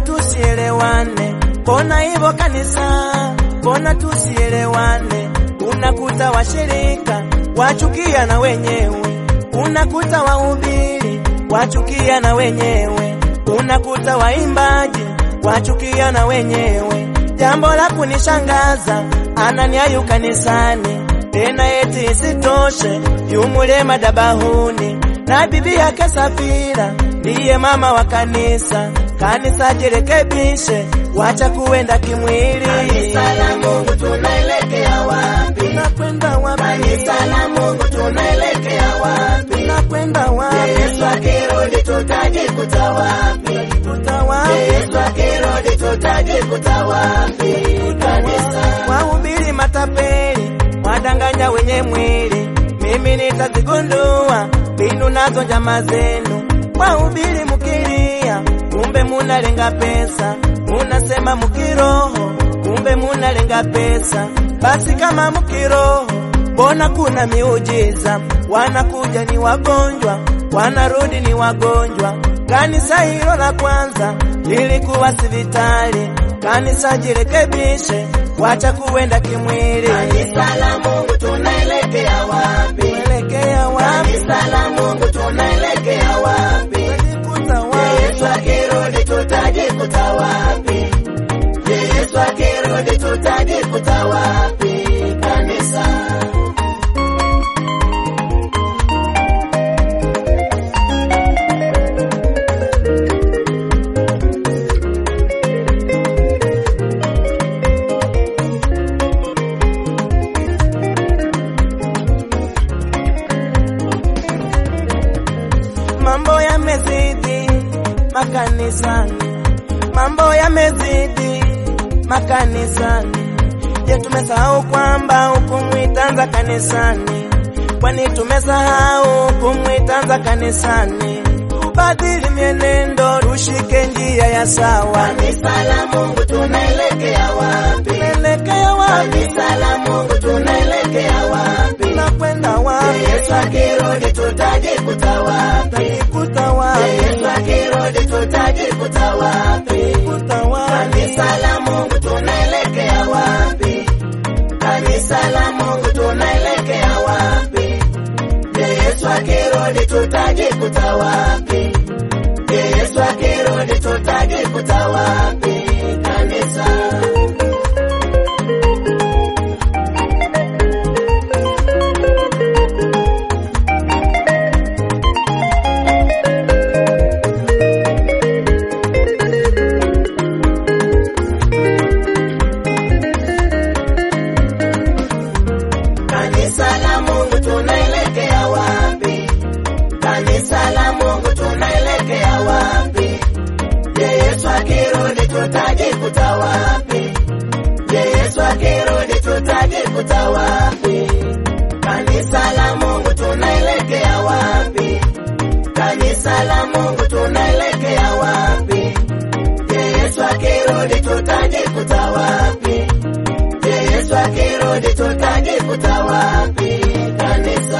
tusielewane? Mbona hivyo kanisa? Mbona tusielewane? Unakuta washirika wachukia na wenyewe, unakuta wahubiri wachukia na wenyewe, unakuta waimbaji wachukia na wenyewe. Jambo la kunishangaza, Ananiayu kanisani tena, eti isitoshe yumule madabahuni na bibi yake Safira ndiye mama wa kanisa. Kanisa jirekebishe, wacha kuenda kimwili. Kanisa la Mungu tunaelekea wapi? Tunakwenda wapi? Kanisa la Mungu tunaelekea wapi? Tunakwenda wapi? Yesu akirudi tutajikuta wapi? Tuta wapi? Yesu akirudi tutajikuta wapi? Kanisa Wahubiri matapeli wadanganya wenye mwili, mimi nitazigundua mbinu nazo njama zenu. Wahubiri mukilia, kumbe munalenga pesa, munasema mukiroho, kumbe munalenga pesa. Basi kama mukiroho, mbona kuna miujiza? Wanakuja ni wagonjwa, wanarudi ni wagonjwa. Kanisa hilo la kwanza lilikuwa sivitali. Kanisa jirekebishe, wacha kuenda kimwili. Kanisa la Mungu tunaelekea wapi? Tuelekea wapi? Kanisa la Mungu tunaelekea wapi? Tutajikuta Yesu wapi? akirudi tutajikuta wapi? Yesu akirudi tutajikuta wapi? Kanisa Mambo yamezidi makanisani, mambo yamezidi makanisani. Je, tumesahau kwamba hukumu itaanza kanisani? Kwani tumesahau hukumu itaanza kanisani? Tubadili mienendo, tushike njia ya sawa. Kanisa la Mungu tunaelekea wapi? Tunaelekea wapi? Kanisa la Mungu tunaelekea wapi? Tunakwenda wapi? Yesu akirudi tutajikuta wapi? Tutajikuta wapi? Yesu akirudi tutajikuta wapi? Tutajikuta wapi? Kanisa la Mungu tunaelekea wapi? Kanisa la Mungu tunaelekea wapi? Yesu akirudi tutajikuta wapi? Yesu akirudi tutajikuta wapi? Kanisa Kanisa la Mungu tunaelekea wapi? Kanisa la Mungu tunaelekea wapi? Je, Yesu akirudi tutajikuta wapi? Je, Yesu akirudi tutajikuta wapi? Kanisa la Mungu tunaelekea wapi? Kanisa la Mungu tunaelekea wapi? Je, Yesu akirudi tutajikuta wapi? Je, Yesu akirudi tutajikuta wapi? Kanisa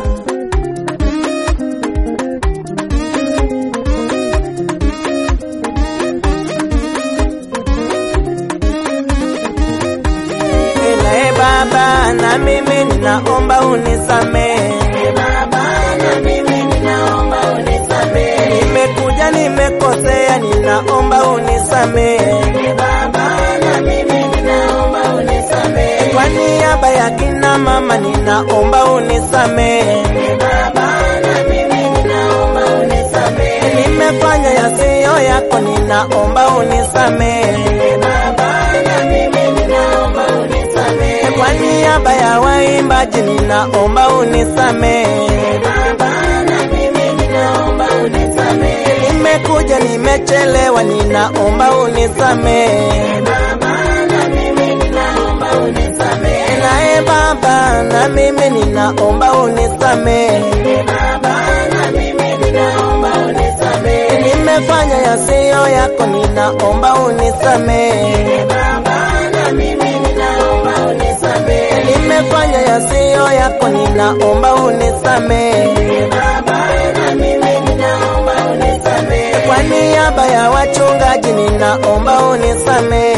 Ela e Baba, na mimi ninaomba unisamehe. Ee Baba, na mimi ninaomba unisamehe. Nimekuja nimekosea, ninaomba unisamehe. Ee Baba, na mimi ninaomba unisamehe. Kwa niaba ya kina mama, ninaomba unisamehe. Ee Baba, na mimi ninaomba unisamehe. Nimefanya yasiyo yako, ninaomba unisamehe. Ee Baba, na mimi ninaomba unisamehe. Kwa niaba ya waimbaji, ninaomba unisamehe. Ee Baba, na mimi ninaomba unisamehe. Nimekuja nimechelewa, ninaomba unisamehe. Ee Baba, na mimi ninaomba unisamehe. Nae Baba, na mimi ninaomba unisamehe. Ee Baba, na mimi ninaomba unisamehe. Nimefanya yasiyo yako, ninaomba unisamehe. Ee Baba, na mimi ninaomba unisamehe. Nimefanya yasiyo yako, ninaomba unisamehe. Ee Baba, na mimi ninaomba unisamehe. Kwa niaba ya wachungaji, nina ninaomba unisamehe.